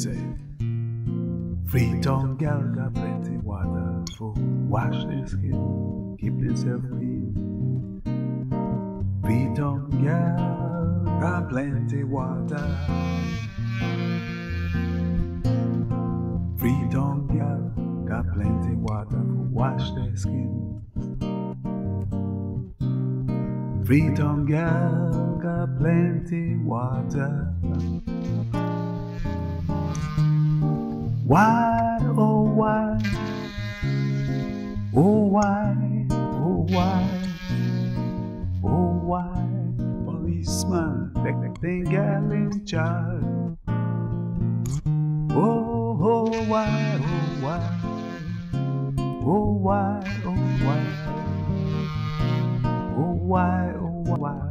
say, Freetown gal got plenty water for wash their skin, keep themselves clean. Freetown gal got plenty water. Freetown gal got plenty water for wash their skin. Freetown gal got plenty water. Why, oh why, oh why, oh why, oh why, policeman, take the thing gal in charge. Oh, oh why, oh why, oh why, oh why, oh why, oh why.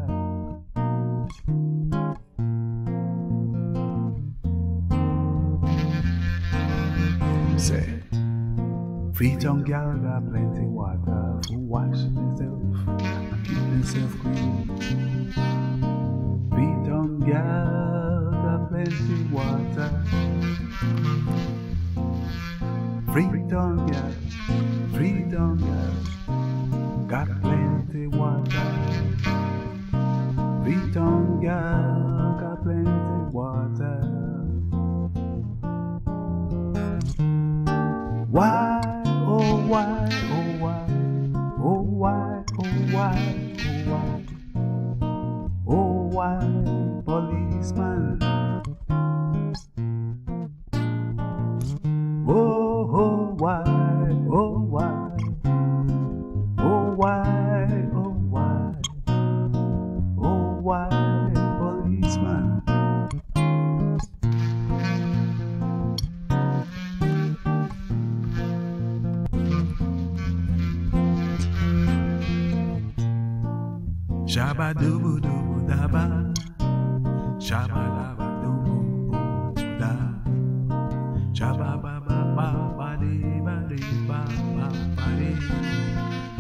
Say, Freetown gal got plenty water for wash themselves, keep themselves clean. Freetown gal got plenty water. Freetown gal, Freetown gal got plenty water. Freetown gal got plenty water. Why, oh why, oh why, oh why, oh why, oh why, oh why, policeman. Oh, oh why, oh why, oh why, oh why, oh why, policeman. Shabba doobu doobu daba, shabba daba doobu da, shabba ba ba ba ba dee ba dee ba ba ba dee.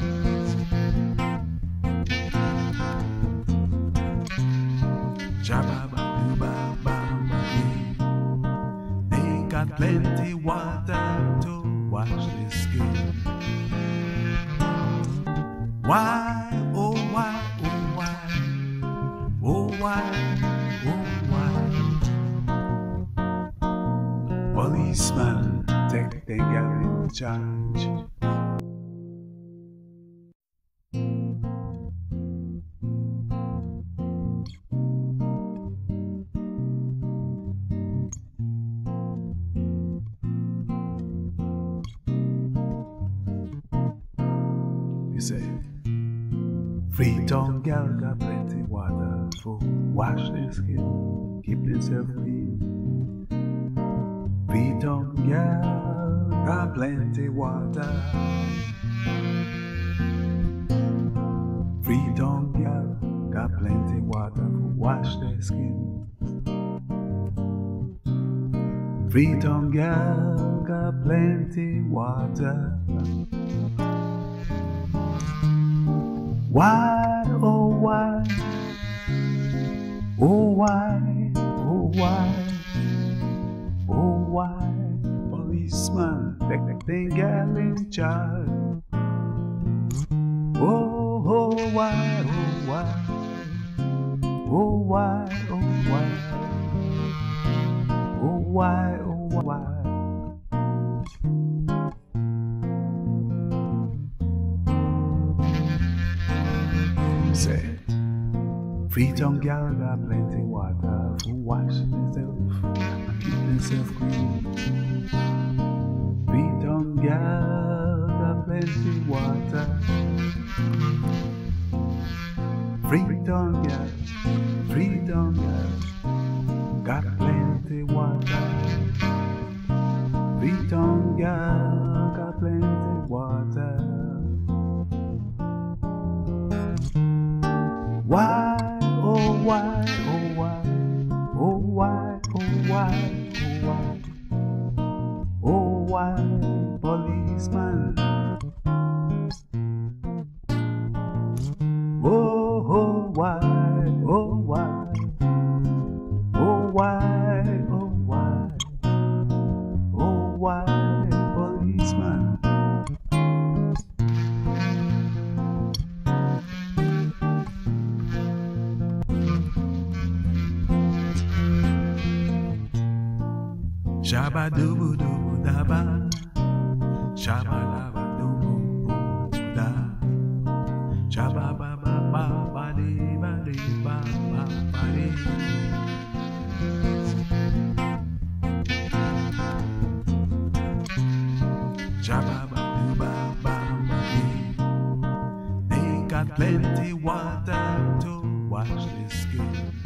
Shabba ba doo ba ba ba dee. They got plenty water to wash their skin. Why, oh why, oh why, oh why, oh why? Policeman, take the girl in charge. You say, Freetown gal got plenty water for wash their skin, keep themselves clean. Freetown gal got plenty water. Freetown gal got plenty water for wash their skin. Freetown gal got plenty water. Why, oh why, oh why, oh why, oh why, policeman, take the thing gal in charge. Oh, oh why, oh why, oh why, oh why, oh why, oh why. Say, Freetown gal got plenty water for wash themselves, keep themselves clean. Freetown gal got plenty water. Freetown gal, Freetown gal got plenty water. Freetown gal got plenty water. Why, oh why, oh why, oh why, oh why, oh why, oh why, policeman. Oh, oh why, oh why, oh why, oh why, Shabba doo doo da ba. Shabba da ba doo da. Shabba ba ba ba ba dee ba dee ba ba ba dee. Shabba ba doo ba ba ba dee. They got plenty water to wash this skin.